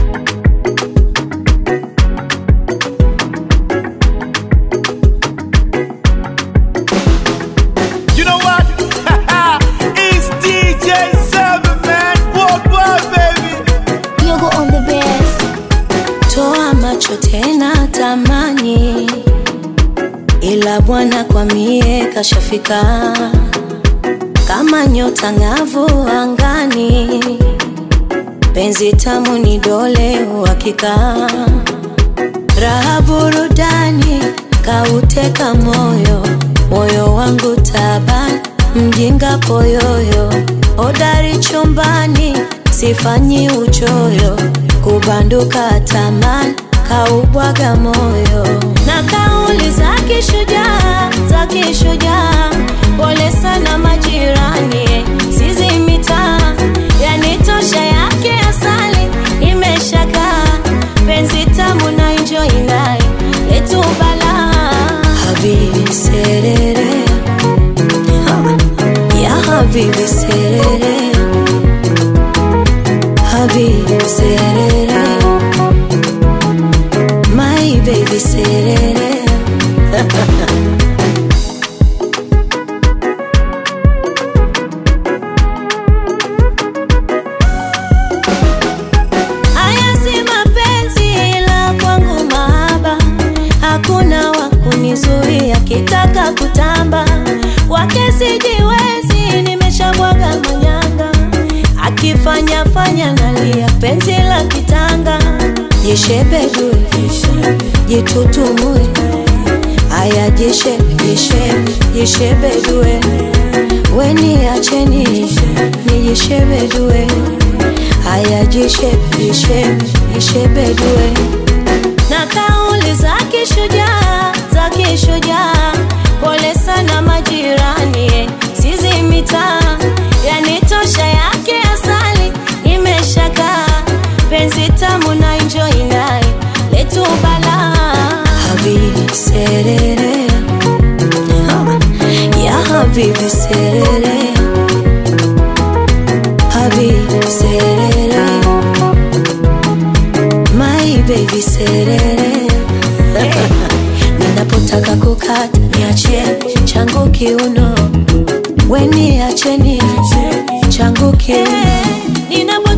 You know what? it's DJ Seven Man Worldwide, baby. Yogo on the best. toa macho tena tamani, ila Bwana kwa mie kashafika kama nyota ng'avu angani, penzi tamu ni dole uhakika, raha burudani kauteka moyo, moyo wangu taban, mjinga poyoyo, hodari chumbani, sifanyi uchoyo, kubanduka taman, kaubwaga moyo, na kauli za kishujaa, za kishujaa, pole sana majirani, sizi mitaa, yanitosha yake asali, imeshakaa penzi tamu na enjoy naye letu bala habibi serere Ha, ya habibi serere habibi serere my baby serere Haya si mapenzi ila kwangu mahaba, hakuna wa kunizuia kitaka kutamba kwake sijiwezi, nimeshabwaga manyanga, akifanya fanya nalia, penzi la kitanga, jishebedue jitutumue, aya jishe jishe jishebedue, weni acheni nijishebedue haya jishe jishe jishebedue na kauli za kishujaa za kishujaa pole sana majirani sizi mitaa yanitosha yake asali imeshakaa penzi tamu na enjoy naye letu bala habibi serere Ha, ya habibi serere habibi serere my baby serere ninapotaka kukata niachie changu kiuno weni acheni changu kiuno Ninapo